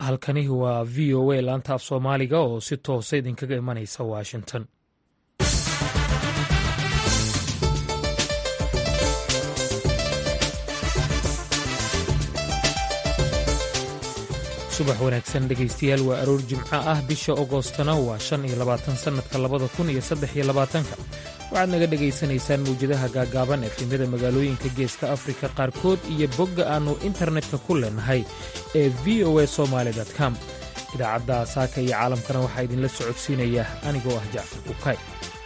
halkani waa v o a laanta af soomaaliga oo si toosa idinkaga imanaysa washington subax wanaagsan dhegaystayaal waa aroor jimco ah bisha agoostana waa shan iyo labaatan sannadka labada kun iyo saddex iyo labaatanka waxaad naga dhegaysanaysaan mawjadaha gaagaaban efemyada magaalooyinka geeska afrika qaarkood iyo bogga aannu internetka ku leenahay ee v o a somaali com idaacadda saaka iyo caalamkana waxaa idinla socodsiinaya anigoo ah jacfar bukay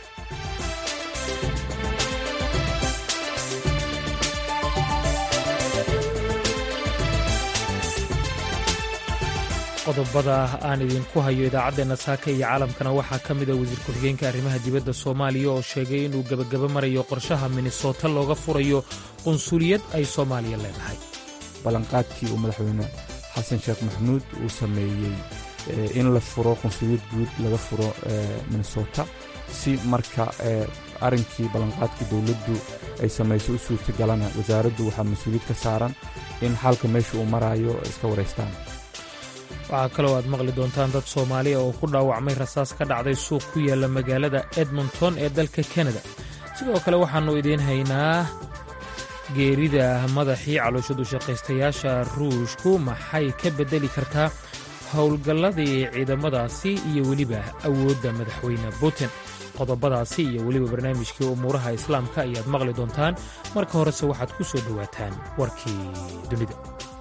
qodobada aan idinku hayo idaacaddeenna saaka iyo caalamkana waxaa ka mida wasiir ku-xigeenka arrimaha dibadda soomaaliya oo sheegay inuu gebagaba marayo qorshaha minnesota looga furayo qunsuliyad ay soomaaliya leedahay ballanqaadkii uu madaxweyne xasan sheekh maxamuud uu sameeyey in la furo qunsuliyad guud laga furo minnesota si marka arrinkii ballanqaadkii dowladdu ay samaysay u suurtagalana wasaaraddu waxaa mas-uuliyad ka saaran in xaalka meesha uu maraayo iska waraystaan waxaa kaloo aad maqli doontaan dad soomaaliya oo ku dhaawacmay rasaas ka dhacday suuq ku yaalla magaalada edmonton ee dalka kanada sidoo kale waxaannu idiin haynaa geerida madaxii calooshadu shaqaystayaasha ruushku maxay ka beddeli kartaa howlgalladii ciidamadaasi iyo weliba awoodda madaxweyne putin qodobadaasi iyo weliba barnaamijkii umuuraha islaamka ayaad maqli doontaan marka horese waxaad ku soo dhowaataan warkii dunida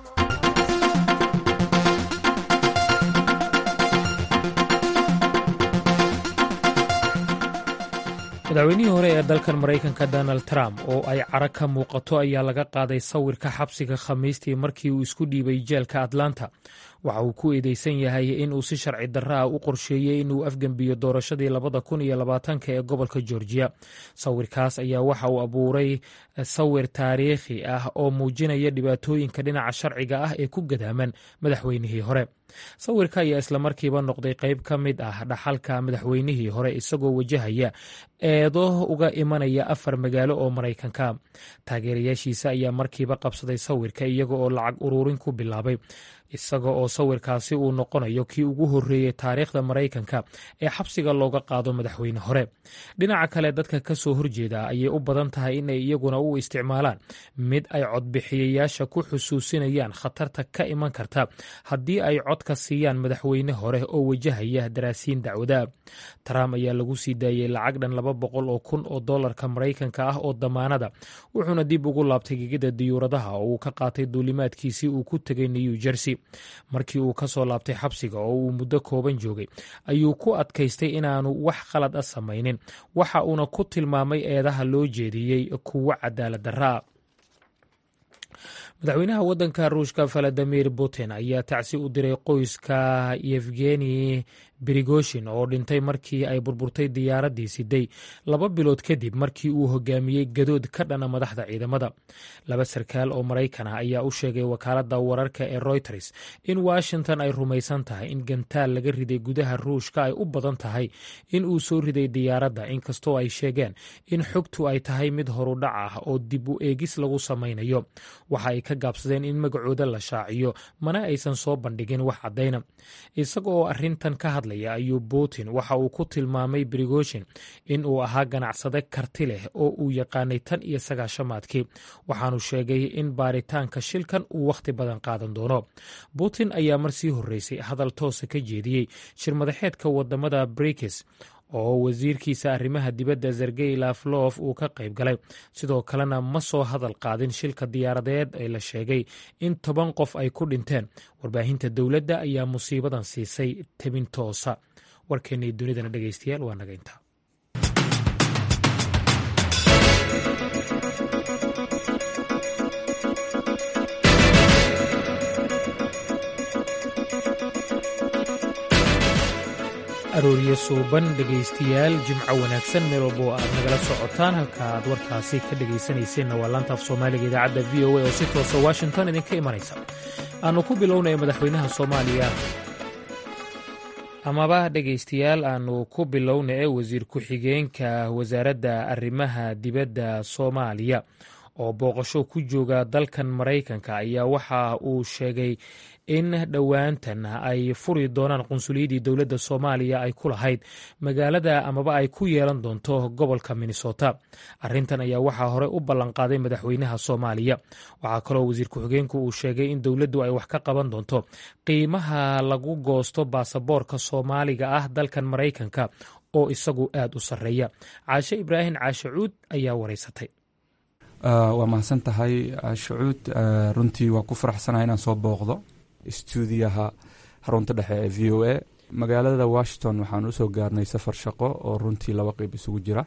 madaxweynihii hore ee dalkan maraykanka donald trump oo ay cara ka muuqato ayaa laga qaaday sawirka xabsiga khamiistii markii uu isku dhiibay jeelka atlanta waxa uu ku eedeysan yahay in uu si sharci darro ah u qorsheeyey inuu afgembiyo doorashadii labada kun iyo labaatanka ee gobolka georgiya sawirkaas ayaa waxa uu abuuray sawir taariikhi ah oo muujinaya dhibaatooyinka dhinaca sharciga ah ee ku gadaaman madaxweynihii hore sawirka ayaa islamarkiiba noqday qayb ka mid ah dhaxalka madaxweynihii hore isagoo wajahaya eedo uga imanaya afar magaalo oo maraykanka taageerayaashiisa ayaa markiiba qabsaday sawirka iyaga oo lacag uruurin ku bilaabay isaga oo sawirkaasi uu noqonayo kii ugu horreeyey taariikhda maraykanka ee xabsiga looga qaado madaxweyne hore dhinaca kale dadka ka soo horjeeda ayay u badan tahay inay iyaguna u isticmaalaan mid ay codbixiyayaasha ku xusuusinayaan khatarta ka iman karta haddii ay codka siiyaan madaxweyne hore oo wajahaya daraasiin dacwada trump ayaa lagu sii daayey lacag dhan laba boqol oo kun oo dollarka maraykanka ah oo damaanada wuxuuna dib ugu laabtay gegida diyuuradaha oo uu ka qaatay duulimaadkiisii uu ku tegay new jersey markii uu ka soo laabtay xabsiga oo uu muddo kooban joogay ayuu ku adkaystay inaanu wax khalad a samaynin waxa uuna ku tilmaamay eedaha loo jeediyey kuwo cadaalad darraa madaxweynaha waddanka ruushka valadimir putin ayaa tacsi u diray qoyska yevgeni brigoshin oo dhintay markii ay burburtay diyaaraddii siday laba bilood kadib markii uu hogaamiyey gadood ka dhana madaxda ciidamada laba sarkaal oo maraykan ah ayaa u sheegay wakaaladda wararka ee royters in washington ay rumaysan tahay in gantaal laga riday gudaha ruushka ay u badan tahay in uu soo riday diyaaradda inkastoo ay sheegeen in xogtu ay tahay mid horudhac ah oo dib u eegis lagu samaynayo waxa ay ka gaabsadeen in magacooda la shaaciyo mana aysan soo bandhigin wax caddayna isaga oo arrintan ka hadlaya ayuu putin waxa uu ku tilmaamay brigoshin in uu ahaa ganacsade karti leh oo uu yaqaanay tan iyo sagaashamaadkii waxaanu sheegay in baaritaanka shilkan uu wakhti badan qaadan doono putin ayaa mar sii horreysay hadal toosa ka jeediyey shirmadaxeedka wadamada brikis oo wasiirkiisa arrimaha dibadda sergey laflof uu ka qayb galay sidoo kalena ma soo hadal qaadin shilka diyaaradeed ee la sheegay in toban qof ay ku dhinteen warbaahinta dowladda ayaa musiibadan siisay tebin toosa warkeennay dunidana dhegeystayaal waa naga intaa arooryo suuban dhegaystayaal jimco wanaagsan meel walba oo aad nagala socotaan halka aad warkaasi ka dhegaysanayseena waa laanta af soomaaliga idaacadda v o a oo si toosa washington idinka imanaysa aanu ku bilownaya madaxweynaha soomaaliya amaba dhegaystayaal aanu ku bilowna ee wasiir ku-xigeenka wasaaradda arrimaha dibadda soomaaliya oo booqasho ku jooga dalkan maraykanka ayaa waxa uu sheegay in dhowaantan ay furi doonaan qunsuliyadii dowladda soomaaliya ay ku lahayd magaalada amaba ay ku yeelan doonto gobolka minnesota arrintan ayaa waxaa hore u ballanqaaday madaxweynaha soomaaliya waxaa kaloo wasiir ku-xigeenku uu sheegay in dowladdu ay wax ka qaban doonto qiimaha lagu goosto baasaboorka soomaaliga ah dalkan maraykanka oo isagu aad u sarreeya caashe ibraahim caashe cuud ayaa wareysatay waa mahadsan tahay shucuud runtii waa ku faraxsanahay inaan soo booqdo stuudiyaha xarunta dhexe ee v o a magaalada washington waxaan usoo gaarnay safar shaqo oo runtii laba qeyb isugu jira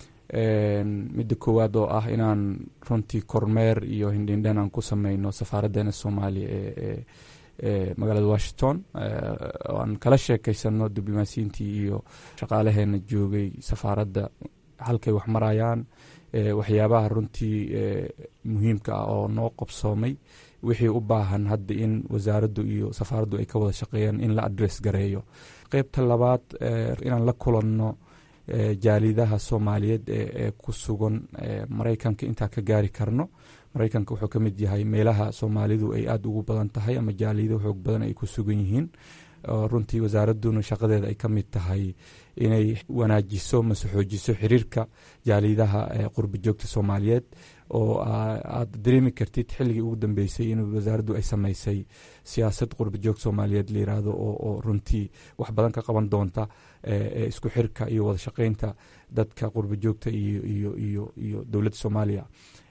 midda koowaad oo ah inaan runtii kormeer iyo hindhindhan aan ku sameyno safaaraddeena soomaaliya ee ee magaalada washington aan kala sheekeysano diblomaasiyiintii iyo shaqaalaheena joogay safaaradda halkay wax marayaan waxyaabaha runtii muhiimka ah oo noo qabsoomay wixii u baahan hadda in wasaaraddu iyo safaaraddu ay ka wada shaqeeyaan in la adress gareeyo qeybta labaad inaan la kulanno jaalidaha soomaaliyeed ee ku sugan maraykanka intaa ka gaari karno maraykanka wuxuu ka mid yahay meelaha soomaalidu ay aada ugu badan tahay ama jaalido xoog badan ay ku sugan yihiin runtii wasaaradduna shaqadeeda ay ka mid tahay inay wanaajiso mase xoojiso xiriirka jaalidaha qurba joogta soomaaliyeed oo aad dareemi kartid xilligii ugu dambeysay in wasaaraddu ay sameysay siyaasad qurba joog soomaaliyeed la yiraahdo oo runtii wax badan ka qaban doonta isku xirka iyo wada shaqeynta dadka qurba joogta iyo dowladda soomaaliya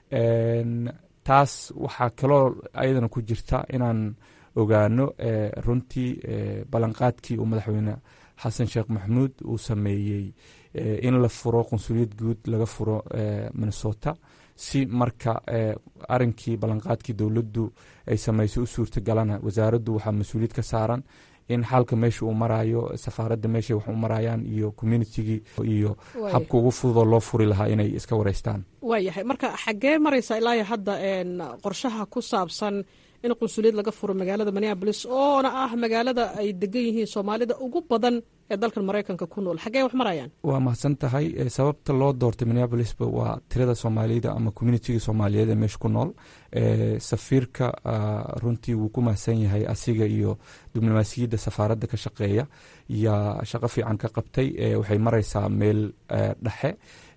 taas waxaa kaloo ayadana ku jirta inaan ogaano runtii ballanqaadkii uu madaxweyne xasan sheekh maxamuud uu sameeyey in la furo qunsuliyad guud laga furo minnesota si marka arinkii ballanqaadkii dowladdu ay sameysay u suurtagalana wasaaraddu waxaa mas-uuliyad ka saaran in xaalka meesha uu maraayo safaaradda meeshay wax u marayaan iyo communitigii iyo habka ugu fududoo loo furi lahaa inay iska wareystaan waayahay marka xaggee maraysa ilaa hadda qorshaha ku saabsan in qunsuliyad laga furo magaalada minneabolis oona ah magaalada ay degan yihiin soomaalida ugu badan ee dalkan maraykanka ku nool xaggee wax marayaan waa mahadsan tahay sababta loo doortay minneabolisba waa tirada soomaalida ama communitiga soomaaliyeed ee meesha ku nool safiirka runtii wuu ku mahadsan yahay asiga iyo diblomaasiyadda safaaradda ka shaqeeya yaa shaqo fiican ka qabtay waxay maraysaa meel dhexe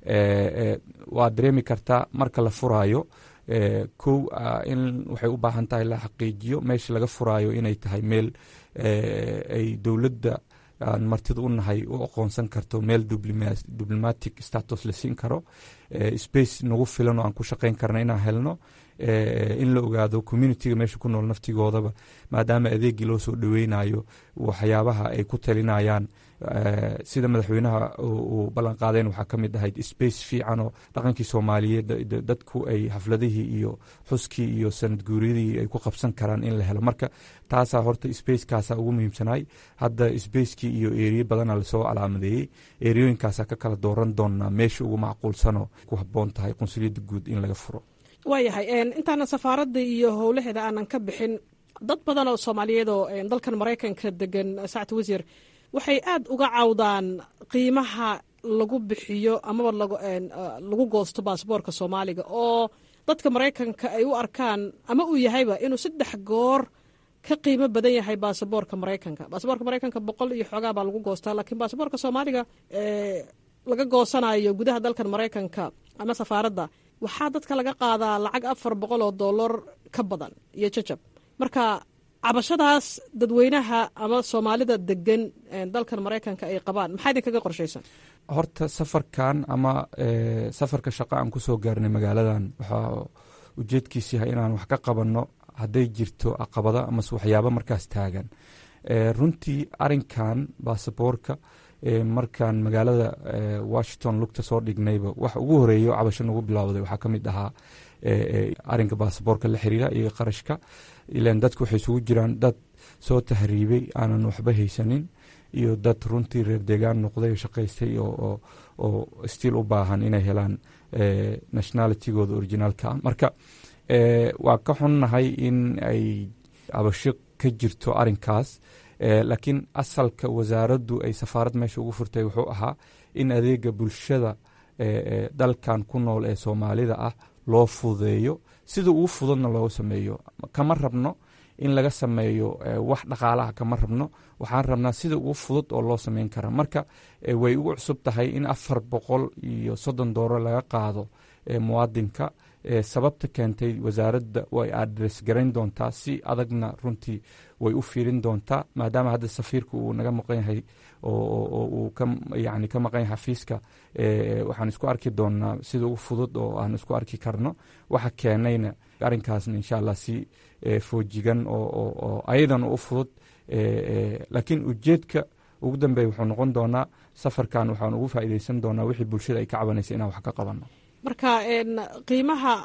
waad dareemi kartaa marka la furaayo kow in waxay u baahan tahay la xaqiijiyo meesha laga furaayo inay tahay meel ay dowladda aan martida u nahay u aqoonsan karto meel diblomatic status la siin karo space nagu filan oo aan ku shaqeyn karna inaan helno in la ogaado communitiga meesha ku nool naftigoodaba maadaama adeegii loo soo dhaweynayo waxyaabaha ay ku talinayaan sida madaxweynaha uu ballan qaadeen waxaa ka mid ahayd space fiican oo dhaqankii soomaaliyeed dadku ay xafladihii iyo xuskii iyo sanad guuriyadii ay ku qabsan karaan in la helo marka taasaa horta spacekaasa ugu muhiimsanaay hadda spacekii iyo eriye badana lasoo calaamadeeyey eriyooyinkaasaa ka kala dooran doonaa meesha ugu macquulsanoo ku haboon tahay qunsuliyadda guud in laga furo waayahay intaanan safaaradda iyo howlaheeda aanan ka bixin dad badan oo soomaaliyeed oo dalkan maraykanka degan sacti wasiir waxay aada uga cawdaan qiimaha lagu bixiyo amaba lagu goosto baasboorka soomaaliga oo dadka maraykanka ay u arkaan ama uu yahayba inuu saddex goor ka qiimo badan yahay baasaboorka maraykanka baasaboorka maraykanka boqol iyo xoogaa baa lagu goostaa laakiin baasaboorka soomaaliga laga goosanayo gudaha dalkan maraykanka ama safaaradda waxaa dadka laga qaadaa lacag afar boqol oo dollar ka badan iyo jajab marka cabashadaas dadweynaha ama soomaalida degan dalkan maraykanka ay qabaan maxaa idinkaga qorshaysan horta safarkan ama safarka shaqa aan kusoo gaarnay magaaladan waxaa ujeedkiis yahay inaan wax ka qabanno hadday jirto caqabado amase waxyaabo markaas taagan runtii arinkan baasaboorka markaan magaalada washington lugta soo dhignayba wax ugu horeeyo cabasho nagu bilowday waxaa ka mid ahaa arinka baasaboorka la xiriira iyo qarashka ilan dadku waxay isugu jiraan dad soo tahriibay aanan waxba haysanin iyo dad runtii reer deegaan noqday oo shaqaystay oo stiil u baahan inay helaan nationalitigooda originaalka ah marka waa ka xunnahay in ay cabasho ka jirto arinkaas laakiin asalka wasaaraddu ay safaarad meesha ugu furtay wuxuu ahaa in adeega bulshada dalkan ku nool ee soomaalida ah loo fududeeyo sida ugu fududna loogu sameeyo kama rabno in laga sameeyo wax dhaqaalaha kama rabno waxaan rabnaa sida ugu fudud oo loo sameyn kara marka way ugu cusub tahay in afar boqol iyo soddon dooro laga qaado muwaadinka sababta keentay wasaaradda way adres garayn doontaa si adagna runtii way u fiirin doontaa maadaama hadda safiirka uu naga maqan yahay oo uu yani ka maqan yahay xafiiska waxaan isku arki doonaa sida ugu fudud oo aan isku arki karno waxa keenayna arrinkaasna insha allah si foojigan oo ayadana u fudud laakiin ujeedka ugu dambeeya wuxuu noqon doonaa safarkan waxaan ugu faa'iideysan doonaa wixii bulshada ay ka cabanaysa inaan wax ka qabanno marka qiimaha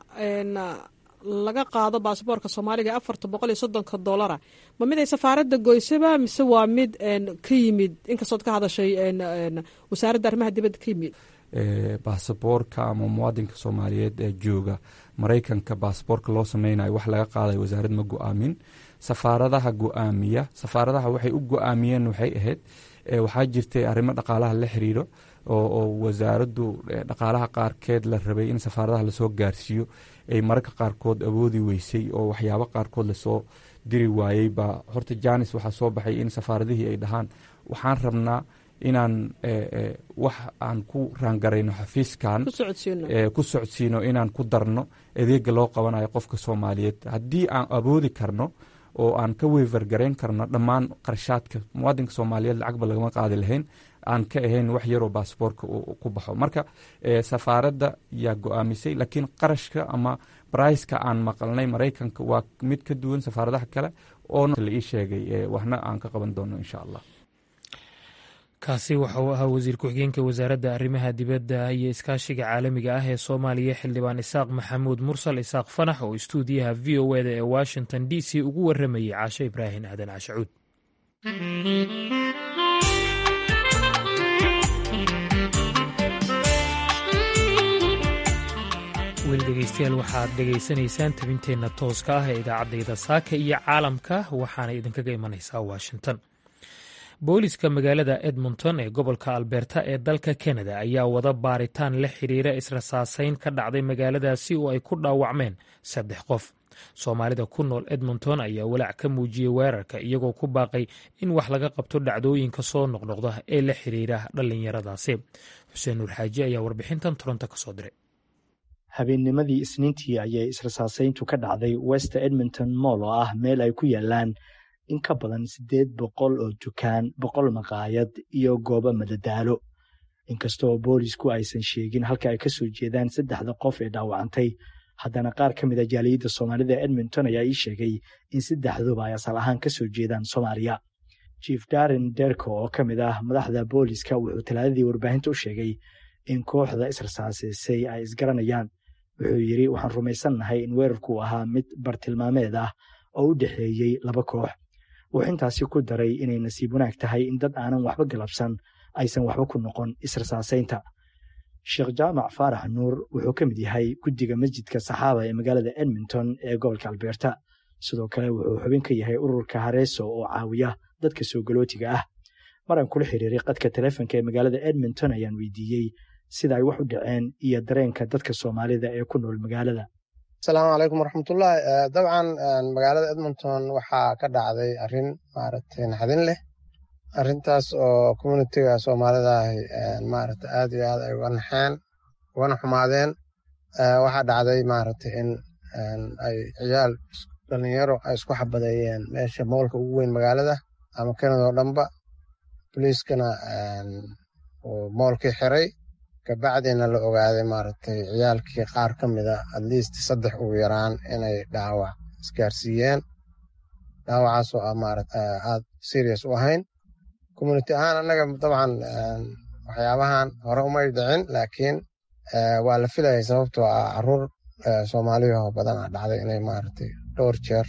laga qaado baasboorka soomaaliga afarta boqol iyo soddonka dolara ma mid ay safaaradda goysaba mise waa mid ka yimid inkastood ka hadashay wasaaradda arrimaha dibadda ka yimid baasaboorka ama muwaadinka soomaaliyeed ee jooga maraykanka baasaboorka loo sameynayo wax laga qaadayo wasaarad ma go-aamin safaaradaha go-aamiya safaaradaha waxay u go-aamiyeen waxay ahayd waxaa jirtay arrimo dhaqaalaha la xiriiro oo wasaaraddu dhaqaalaha qaarkeed la rabay in safaaradaha lasoo gaarsiiyo ay mararka qaarkood awoodi weysay oo waxyaabo qaarkood lasoo diri waayey baa horta janis waxaa soo baxay in safaaradihii ay dhahaan waxaan rabnaa inaan wax aan ku raangarayno xafiiskan ku socodsiino inaan ku darno adeega loo qabanayo qofka soomaaliyeed haddii aan awoodi karno oo aan ka weyvergarayn karno dhammaan qarashaadka muwaadinka soomaaliyeed lacagba lagama qaadi lahayn aan ka ahayn wax yaroo baasboorka ku baxo marka safaaradda yaa go-aamisay laakiin qarashka ama briceka aan maqalnay maraykanka waa mid ka duwan safaaradaha kale oona la ii sheegay waxna aan ka qaban doono insha allah kaasi waxa uu ahaa wasiir ku-xigeenka wasaaradda arrimaha dibadda iyo iskaashiga caalamiga ah ee soomaaliya xildhibaan isaaq maxamuud mursal isaaq fanax oo istuudiyaha v o eda ee washington d c ugu waramayey caashe ibraahim aadan cashacuud weli dhegeystayaal waxaad dhegaysanaysaan tabinteenna tooska ah ee idaacaddayda saaka iyo caalamka waxaana idinkaga imanaysaa washington booliska magaalada edmonton ee gobolka alberta ee dalka kanada ayaa wada baaritaan la xiriira israsaaseyn ka dhacday magaaladaasi oo ay ku dhaawacmeen saddex qof soomaalida ku nool edmonton ayaa walaac ka muujiyey weerarka iyagoo ku baaqay in wax laga qabto dhacdooyinka soo noqnoqda ee la xiriira dhallinyaradaasi xuseen nuur xaaji ayaa warbixintan toronto ka soo diray habeennimadii isniintii ayay israsaaseyntu ka dhacday west edmonton moll oo ah meel ay ku yaalaan in ka badan siddeed boqol oo dukaan boqol maqaayad iyo goobo madadaalo inkastoo boolisku aysan sheegin halka ay ka soo jeedaan saddexda qof ee dhaawacantay haddana qaar ka mid a jaaliyadda soomaalida edmonton ayaa ii sheegay in saddexduba ay asal ahaan ka soo jeedaan soomaaliya jief darin derko oo ka mid ah madaxda booliska wuxuu talaadadii warbaahinta u sheegay in kooxda israsaaseysay ay isgaranayaan wuxuu yidhi waxaan rumaysannahay in weerarku ahaa mid bartilmaameed ah oo u dhexeeyey laba koox wuxuu intaasi ku daray inay nasiib wanaag tahay in dad aanan waxba galabsan aysan waxba ku noqon israsaasaynta sheekh jaamac faarax nuur wuxuu ka mid yahay guddiga masjidka saxaaba ee magaalada edmonton ee gobolka albeerta sidoo kale wuxuu xubin ka yahay ururka hareeso oo caawiya dadka soo galootiga ah maraan kula xiriiray qadka taleefonka ee magaalada edmonton ayaan weydiiyey sida ay wax u dhaceen iyo dareenka dadka soomaalida ee ku nool magaalada asalaamu calaykum waraxmatullaahi dabcan magaalada edmonton waxaa ka dhacday arrin maaragtay naxdin leh arrintaas oo communitiga soomaalida ahi maaragtay aad iyo aad ay uga naxeen ugana xumaadeen waxaa dhacday maaragtay in ay ciyaal dhalinyaro ay isku xabadeeyeen meesha moolka ugu weyn magaalada ama kanada oo dhanba boliiskana uu moolkii xiray kabacdina la ogaaday maaragtay ciyaalkii qaar ka mida at least saddex ugu yaraan inay dhaawac isgaarsiiyeen dhaawacaasoo ah maarata aad serious u ahayn community ahaan annaga dabcan waxyaabahan hore umay dhicin laakiin waa la filayay sababtoo ah caruur soomaaliyahoo badan a dhacday inay maaragtay dhowr jeer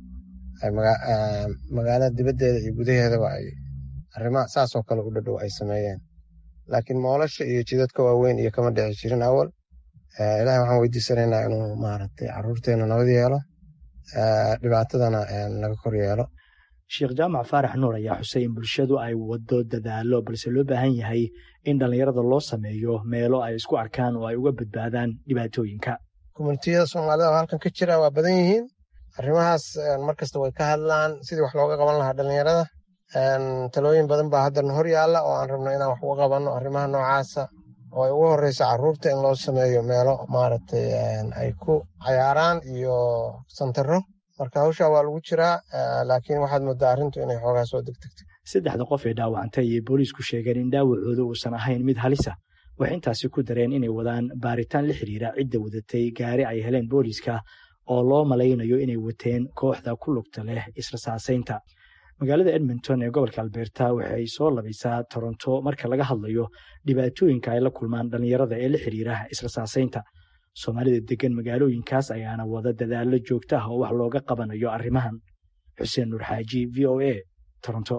magaalada dibaddeeda iyo gudaheedaba ay arrima saasoo kale u dhadhow ay sameeyeen laakiin moolasha iyo jidadka waaweyn iyo kama dhici jirin awal ilahay waxaan weydiisanaynaa inuu maaragtay caruurteena nabad yeelo dhibaatadana naga kor yeelo sheekh jaamac faarax nuur ayaa xusay in bulshadu ay wado dadaalo balse loo baahan yahay in dhallinyarada loo sameeyo meelo ay isku arkaan oo ay uga badbaadaan dhibaatooyinka communitiyada soomaalida oo halkan ka jira waa badan yihiin arrimahaas markasta way ka hadlaan sidii wax looga qaban lahaa dhalinyarada talooyin badan baa haddana hor yaalla oo aan rabno inaan wax uga qabanno arrimaha noocaasa oo ay ugu horreysa carruurta in loo sameeyo meelo maaragtay ay ku cayaaraan iyo santaro marka hawshaa waa lagu jiraa laakiin waxaad moodaa arrintu inay xoogaa soo degdegtay saddexda qof ee dhaawacantay ayay booliisku sheegeen in dhaawacooda uusan ahayn mid halisa waxay intaasi ku dareen inay wadaan baaritaan la xiriira cidda wadatay gaari ay heleen booliiska oo loo malaynayo inay wateen kooxda ku lugta leh israsaasaynta magaalada edmonton ee gobolka alberta waxay soo labaysaa toronto marka laga hadlayo dhibaatooyinka ay la kulmaan dhallinyarada ee la xiriira israsaasaynta soomaalida degan magaalooyinkaas ayaana wada dadaallo joogta ah oo wax looga qabanayo arrimahan xuseen nuur xaaji v o a toronto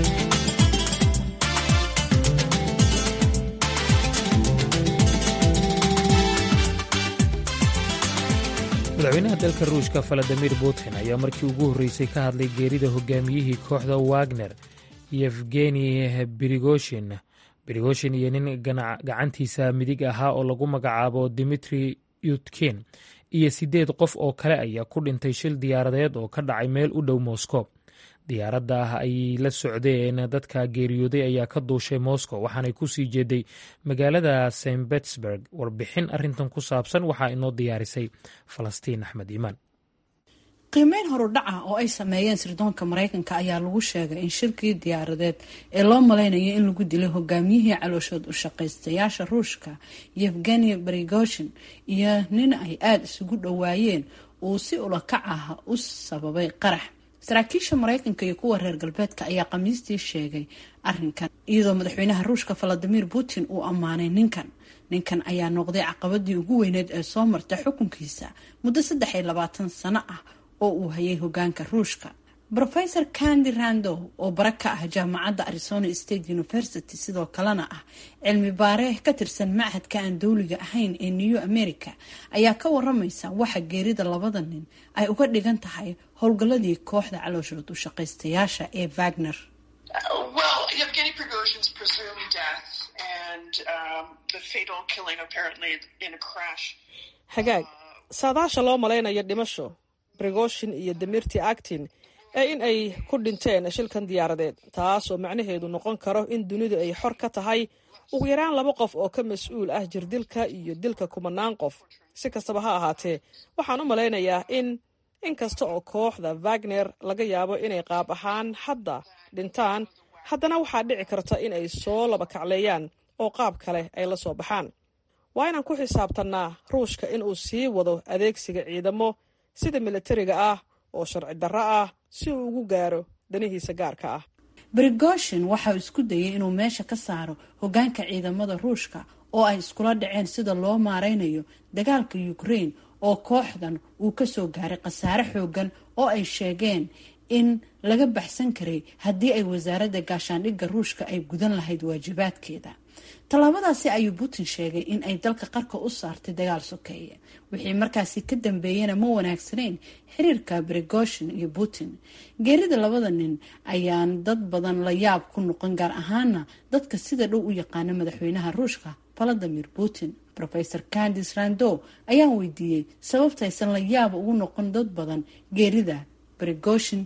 madaxweynaha dalka ruushka valadimir putin ayaa markii ugu horreysay ka hadlay geerida hogaamiyihii kooxda wagner yefgeni brigoshin brigoshin iyo nin gacantiisa midig ahaa oo lagu magacaabo dimitri yutkin iyo siddeed qof oo kale ayaa ku dhintay shil diyaaradeed oo ka dhacay meel u dhow moscow diyaaradda ah ay la socdeen dadka geeriyooday ayaa ka duushay moscow waxaanay ku sii jeeday magaalada st betsburg warbixin arrintan ku saabsan waxaa inoo diyaarisay falastiin axmed iimaan qiimeyn horudhaca oo ay sameeyeen sirdoonka mareykanka ayaa lagu sheegay in shirkii diyaaradeed ee loo malaynayo in lagu dilay hogaamiyihii calooshood u shaqaystayaasha ruushka yevgeni brigoshin iyo nin ay aada isugu dhowaayeen uu si ulakac ah u sababay qarax saraakiisha mareykanka iyo kuwa reer galbeedka ayaa khamiistii sheegay arinkan iyadoo madaxweynaha ruushka valadimir putin uu ammaanay ninkan ninkan ayaa noqday caqabadii ugu weyneed ee soo marta xukunkiisa muddo saddex iyo labaatan sano ah oo uu hayay hogaanka ruushka rofesor kandi randow oo bara ka ah jaamacadda arizona state university sidoo kalena ah cilmi baare ka tirsan machadka aan dowliga ahayn ee new america ayaa ka waramaysa waxa geerida labada nin ay uga dhigan tahay howlgalladii kooxda calooshood u shaqaystayaasha ee wagner hagaag saadaasha loo malaynayo dhimasho brigoshin iyo demirti actin ee in ay ku dhinteen shilkan diyaaradeed taas oo macnaheedu noqon karo in dunidu ay xor ka tahay ugu yaraan laba qof oo ka mas-uul ah jirdilka iyo dilka kumanaan qof si kastaba ha ahaatee waxaan u malaynayaa in in kasta oo kooxda wagner laga yaabo inay qaab ahaan hadda dhintaan haddana waxaa dhici karta in ay soo laba kacleeyaan oo qaab kale ay la soo baxaan waa inaan ku xisaabtannaa ruushka inuu sii wado adeegsiga ciidamo sida milatariga ah oo sharci darro ah si uu ugu gaaro danihiisa gaarka ah brigoshin waxa uu isku dayay inuu meesha ka saaro hogaanka ciidamada ruushka oo ay iskula dhaceen sida loo maareynayo dagaalka ukraine oo kooxdan uu kasoo gaaray khasaare xoogan oo ay sheegeen in laga baxsan karay haddii ay wasaaradda gaashaandhigga ruushka ay gudan lahayd waajibaadkeeda tallaabadaasi ayuu putin sheegay in ay dalka qarka u saartay dagaal sokeeye wixii markaasi ka dambeeyana ma wanaagsanayn xiriirka brigoshin iyo putin geerida labada nin ayaan dad badan la yaab ku noqon gaar ahaana dadka sida dhow u yaqaana madaxweynaha ruushka valadimir putin rofesor candis randow ayaan weydiiyey sababtaysan la yaab ugu noqon dad badan geerida brigoshin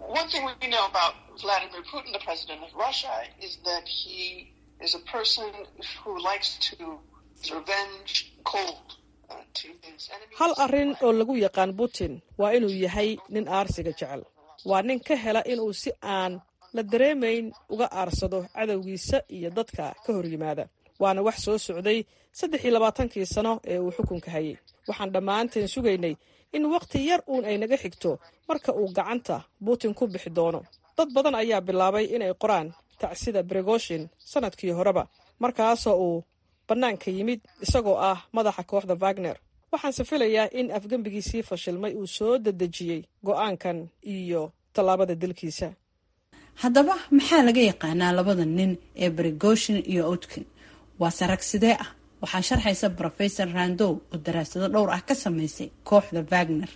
hal arrin oo lagu yaqaan putin waa inuu yahay nin aarsiga jecel waa nin ka hela inuu si aan la dareemayn uga aarsado cadowgiisa iyo dadka ka hor yimaada waana wax soo socday saddex iyo labaatankii sano ee uu xukunka hayay waxaan dhammaanteen sugaynay in wakhti yar uun ay naga xigto marka uu gacanta putin ku bixi doono dad badan ayaa bilaabay inay qoraan tacsida brigoshin sanadkii horeba markaasoo uu bannaanka yimid isagoo ah madaxa kooxda wagner waxaanse filayaa in afgembigiisii fashilmay uu soo dedejiyey go-aankan iyo tallaabada dilkiisa haddaba maxaa laga yaqaanaa labada nin ee brigoshin iyo outkin waa sarag sidee ah waxaa sharxaysa rofesor randow oo daraasado dhowr ah ka sameysay kooxda wagner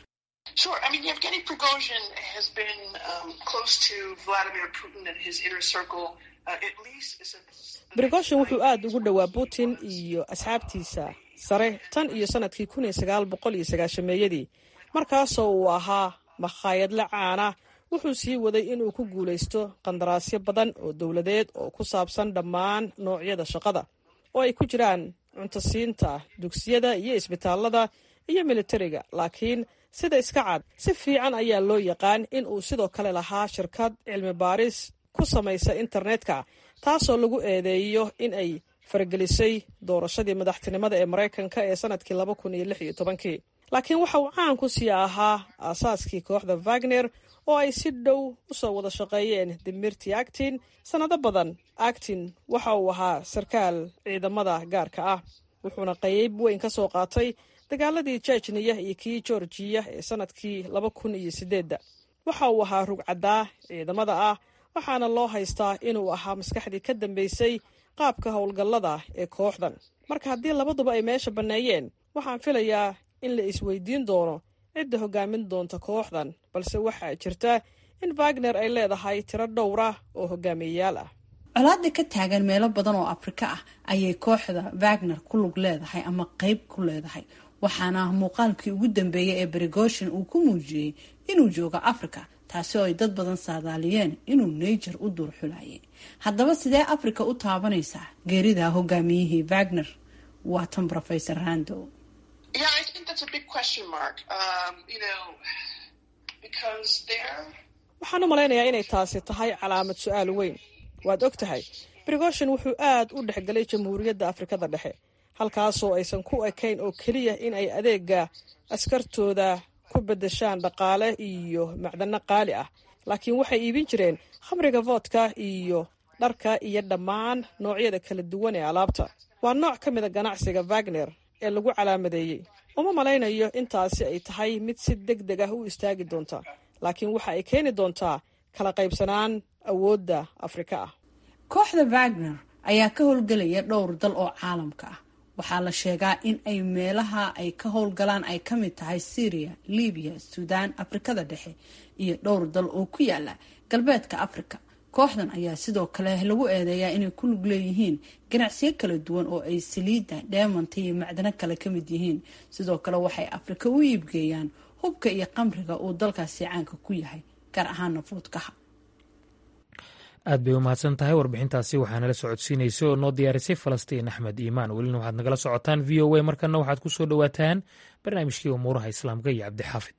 brigoshin wuxuu aada ugu dhowaa putin iyo asxaabtiisa sare tan iyo sanadkii kun iyo sagaal boqol iyo sagaashameeyadii markaasoo uu ahaa makhaayadle caana wuxuu sii waday inuu ku guulaysto qandaraasyo badan oo dowladeed oo ku saabsan dhammaan noocyada shaqada oo ay ku jiraan cuntosiinta dugsiyada iyo isbitaallada iyo militariga laakiin sida iska cad si fiican ayaa loo yaqaan in uu sidoo kale lahaa shirkad cilmi baaris ku samaysa internetka taasoo lagu eedeeyo in ay faragelisay doorashadii madaxtinimada ee maraykanka ee sanadkii laba kun iyo lix iyo tobankii laakiin waxa uu caan ku sii ahaa aasaaskii kooxda wagner oo ay si dhow u soo wada shaqeeyeen dimirti actin sannado badan actin waxa uu ahaa sarkaal ciidamada gaarka ah wuxuuna qayb weyn ka soo qaatay dagaaladii jejniya iyo kii georgiya ee sanadkii laba kun iyo sideedda waxa uu ahaa rugcaddaa ciidamada ah waxaana loo haystaa inuu ahaa maskaxdii ka dambeysay qaabka howlgallada ee kooxdan marka haddii labaduba ay meesha banneeyeen waxaan filayaa in la isweydiin doono cidda hoggaamin doonta kooxdan balse waxaa jirta in wagner ay leedahay tiro dhowra oo hogaamiyeyaal ah colaada ka taagan meelo badan oo afrika ah ayay kooxda wagner ku lug leedahay ama qeyb ku leedahay waxaana muuqaalkii ugu dambeeyay ee brigoshin uu ku muujiyey inuu joogo africa taasi oo ay dad badan saadaaliyeen inuu naiger u duur xulayay haddaba sidee africa u taabanaysaa geerida hogaamiyihii wagner waa tan rofesor rando waxaan u malaynayaa inay taasi tahay calaamad su-aal weyn waad og tahay brigoshin wuxuu aad u dhexgelay jamhuuriyadda afrikada dhexe halkaasoo aysan ku ekayn oo keliya in ay adeega askartooda ku beddeshaan dhaqaale iyo macdano qaali ah laakiin waxay iibin jireen khamriga voodka iyo dharka iyo dhammaan noocyada kala duwan ee alaabta waa nooc ka mida ganacsiga wagner ee lagu calaamadeeyey uma malaynayo intaasi ay tahay mid si deg deg ah u istaagi doonta laakiin waxa ay keeni doontaa kala qaybsanaan awoodda afrika ah kooxda wagner ayaa ka howlgelaya dhowr dal oo caalamka ah waxaa la sheegaa in ay meelaha ay ka howlgalaan ay ka mid tahay syria libiya suudaan afrikada dhexe iyo dhowr dal oo ku yaala galbeedka afrika kooxdan ayaa sidoo kale lagu eedeeyaa inay ku lug leeyihiin ganacsiyo kala duwan oo ay saliidda dheemanta iyo macdano kale ka mid yihiin sidoo kale waxay afrika u iibgeeyaan hubka iyo qamriga uu dalkaasi caanka ku yahay gaar ahaana fuudkaha aad bay u mahadsan tahay warbixintaasi waxaa nala socodsiinaysa oo noo diyaarisay falastiin axmed iimaan welina waxaad nagala socotaan v o a markana waxaad ku soo dhowaataan barnaamijkii umuuraha islaamka iyo cabdixaafid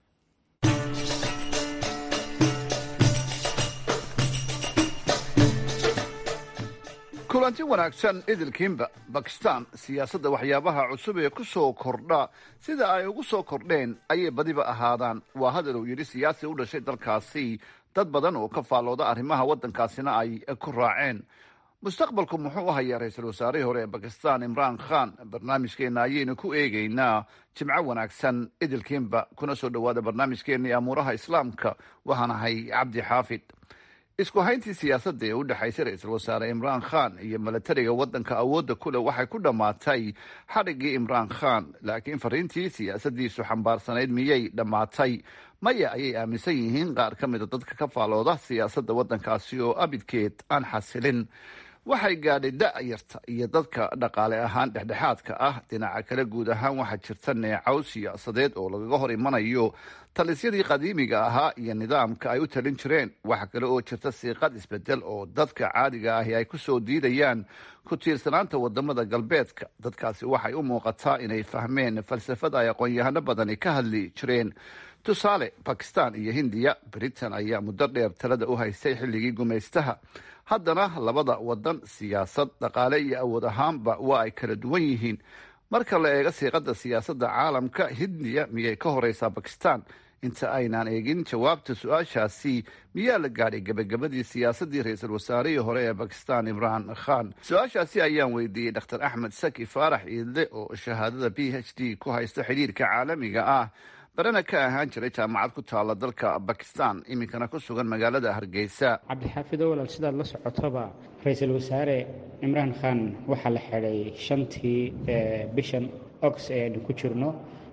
kulanti wanaagsan idilkiinba bakistan siyaasadda waxyaabaha cusub ee ku soo kordha sida ay ugu soo kordheen ayay badiba ahaadaan waa hadal uu yidhi siyaasi u dhashay dalkaasi dad badan oo ka faallooda arrimaha waddankaasina ay ku raaceen mustaqbalku muxuu u hayaa ra-iisul wasaarihii hore ee bakistan imraan khan barnaamijkeenna ayaynu ku eegaynaa jimco wanaagsan idilkiinba kuna soo dhowaada barnaamijkeenna ee amuuraha islaamka waxaan ahay cabdi xaafid isku hayntii siyaasadda ee u dhexaysay ra-iisul wasaare imraan khan iyo milatariga waddanka awoodda kule waxay ku dhammaatay xadhiggii imraan khan laakiin fariintii siyaasaddiisu xambaarsanayd miyay dhammaatay maya ayay aaminsan yihiin qaar ka mida dadka ka faalooda siyaasadda waddankaasi oo abidkeed aan xasilin waxay gaadhay da-yarta iyo dadka dhaqaale ahaan dhexdhexaadka ah dhinaca kale guud ahaan waxaa jirta neecow siyaasadeed oo lagaga hor imanayo talisyadii qadiimiga ahaa iyo nidaamka ay u talin jireen waxa kale oo jirta siiqad isbedel oo dadka caadiga ahi ay ku soo diidayaan ku tiirsanaanta wadamada galbeedka dadkaasi waxay u muuqataa inay fahmeen falsafada ay aqoon-yahano badani ka hadli jireen tusaale bakistan iyo hindiya britain ayaa muddo dheer talada u haystay xilligii gumaystaha haddana labada wadan siyaasad dhaqaale iyo awood ahaanba waa ay kala duwan yihiin marka la eego siiqada siyaasadda caalamka hindiya miyay ka horeysaa bakistan inta aynaan eegin jawaabta su-aashaasi miyaa la gaadhay gebagabadii siyaasaddii ra-iisul wasaarihii hore ee bakistan imraan khan su-aashaasi ayaan weydiiyey dr axmed saki faarax iidle oo shahaadada b h d ku haysta xidhiirka caalamiga ah barana ka ahaan jiray jaamacad ku taala dalka bakistan iminkana ku sugan magaalada hargeysa cabdixaafido walaal sidaad la socotoba ra-iisul wasaare cimraan khan waxaa la xidhay shantii bishan ox ee aynu ku jirno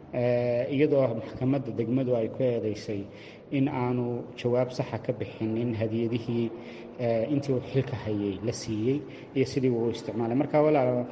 iyadoo maxkamadda degmadu ay ku eedeysay in aanu jawaab saxa ka bixinin hadiyadihii intii uu xilka hayay la siiyey iyo sidii uu isticmaalay marka walaal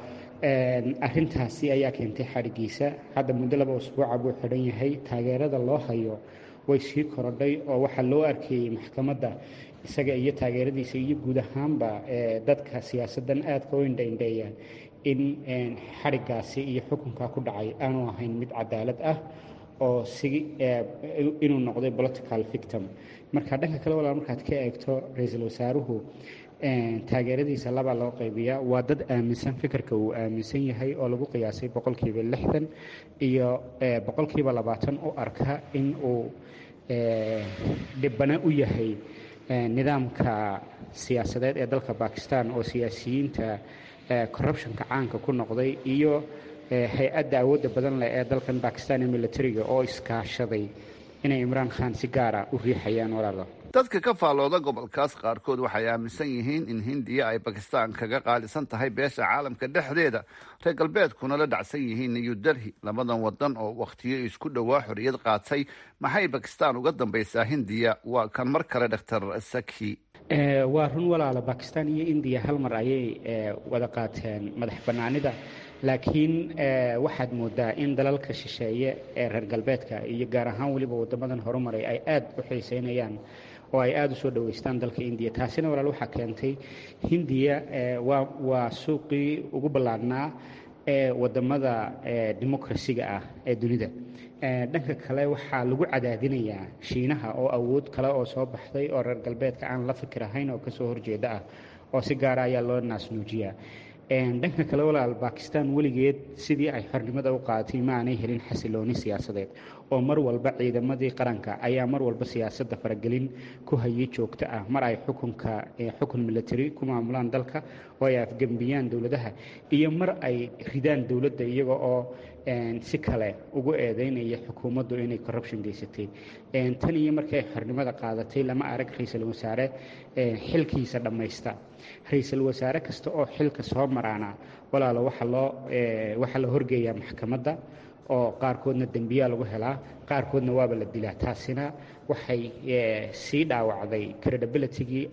arrintaasi ayaa keentay xadhigiisa hadda muddo laba usbuuca buu xidhan yahay taageerada loo hayo way sii korodhay oo waxaa loo arkayey maxkamadda isaga iyo taageeradiisa iyo guud ahaanba dadka siyaasaddan aadka u indhaindheeya in xadhigaasi iyo xukunkaa ku dhacay aanu ahayn mid cadaalad ah oo si inuu noqday political victim marka dhanka kale walaal markaad ka eegto ra-iisul wasaaruhu taageeradiisa labaa loo qaybiyaa waa dad aaminsan fikirka uu aaminsan yahay oo lagu qiyaasay boqolkiiba lixdan iyo boqolkiiba labaatan u arka in uu dhibana u yahay nidaamka siyaasadeed ee dalka bakistan oo siyaasiyiinta corruptionka caanka ku noqday iyo hay-adda awoodda badan leh ee dalkan bakistan ee militariga oo iskaashaday inay imraan khan si gaara u riixayaan walaalo dadka ka faallooda gobolkaas qaarkood waxay aaminsan yihiin in hindiya ay bakistan kaga qaalisan tahay beesha caalamka dhexdeeda reer galbeedkuna la dhacsan yihiin new delhi labadan wadan oo wakhtiyo isku dhowaa xorriyad qaatay maxay bakistan uga dambaysaa hindiya waa kan mar kale doctor saki waa run walaala bakistan iyo indiya hal mar ayay wada qaateen madax bannaanida laakiin waxaad moodaa in dalalka shisheeye ee reer galbeedka iyo gaar ahaan weliba wadamadan horumaray ay aada u xiiseynayaan oo ay aada u soo dhoweystaan dalka indiya taasina walaal waxaa keentay hindiya waa waa suuqii ugu ballaadhnaa ee wadamada democrasiga ah ee dunida dhanka kale waxaa lagu cadaadinayaa shiinaha oo awood kale oo soo baxday oo reer galbeedka aan la fikir ahayn oo kasoo horjeeda ah oo si gaara ayaa loo naasnuujiyaa dhanka kale walaal bakistan weligeed sidii ay xornimada u qaadatay ma aanay helin xasilooni siyaasadeed oo mar walba ciidamadii qaranka ayaa mar walba siyaasadda faragelin ku hayay joogto ah mar ay xukunka xukun military ku maamulaan dalka oo ay afgembiyaan dowladaha iyo mar ay ridaan dowladda iyaga oo si kale ugu eedeynaya xukuumaddu inay corruption geysatay tan iyo markii ay xornimada qaadatay lama arag ra-iisul wasaare xilkiisa dhammaysta ra-iisul wasaare kasta oo xilka soo maraana walaalo waxa loo waxaa la horgeeyaa maxkamadda oo qaarkoodna dembiyaa lagu helaa qaarkoodna waaba la dilaa taasina waxay sii dhaawacday credibilitygii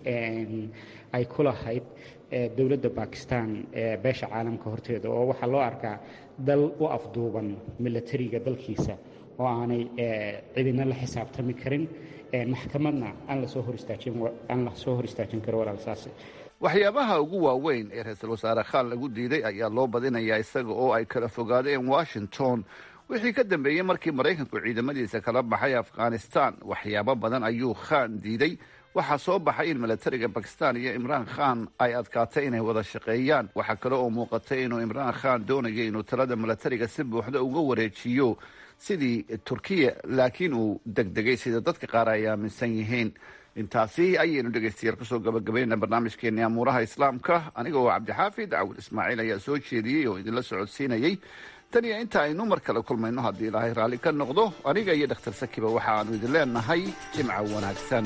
ay ku lahayd dowladda bakistan beesha caalamka horteeda oo waxaa loo arkaa dal u afduuban militariga dalkiisa oo aanay cidina la xisaabtami karin maxkamadna aan lasoo hor istaajin aan lasoo hor istaajin karo walaal saas waxyaabaha ugu waaweyn ee ra-iisul wasaare khan lagu diiday ayaa loo badinayaa isaga oo ay kala fogaadeen washington wixii ka dambeeyey markii maraykanku ciidamadiisa kala baxay afghanistan waxyaabo badan ayuu khan diiday waxaa soo baxay in milatariga bakistan iyo imraan khan ay adkaatay inay wada shaqeeyaan waxaa kale oo muuqatay inuu imraan khan doonayay inuu talada milatariga si buuxda uga wareejiyo sidii turkiya laakiin uu degdegay sida dadka qaar ay aaminsan yihiin intaasi ayaynu dhegaystayaal kusoo gabagabaynayna barnaamijkeeni amuuraha islaamka aniga oo cabdixaafid cawud ismaaciil ayaa soo jeediyey oo idinla socodsiinayey tan iyo inta aynu mar kale kulmayno haddii ilaahay raalli ka noqdo aniga iyo dhakhtar sakiba waxa aanu idin leenahay jimca wanaagsan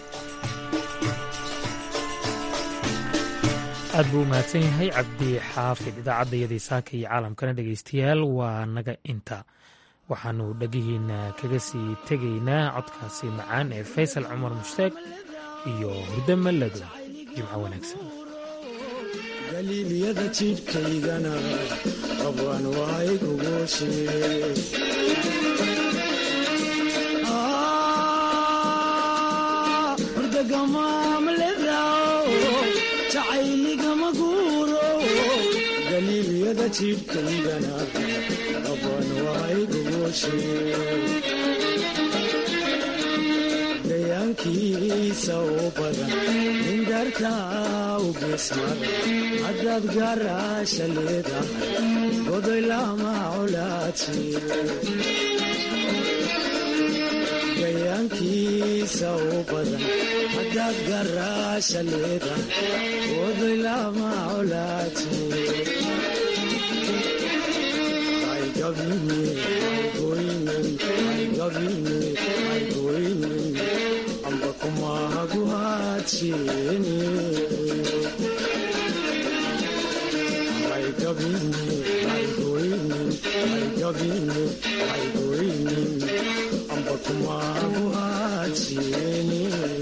aad buu u mahadsan yahay cabdi xaafid idaacadda iyadii saaka iyo caalamkana dhegaystayaal waa naga inta waxaannu dhegihiinna kaga sii tegaynaa codkaasi macaan ee faysal cumar mushtaag iyo hurdo mallado jimco wanaagsan galiilyada jidhkaygana qabwan waayguguushe jacayligama guuro galiilyada jidhkaygana qabwan waayguguushe gayaankiisa u badan nindarta u geesmada haddaad gaaraasha leedahay godoy lama colaadsi gayaankiisa u badan haddaad gaaraasha leedahay godoy lama colaadsi amba kumahaguhaadsiini amba kumahaguhaadsiini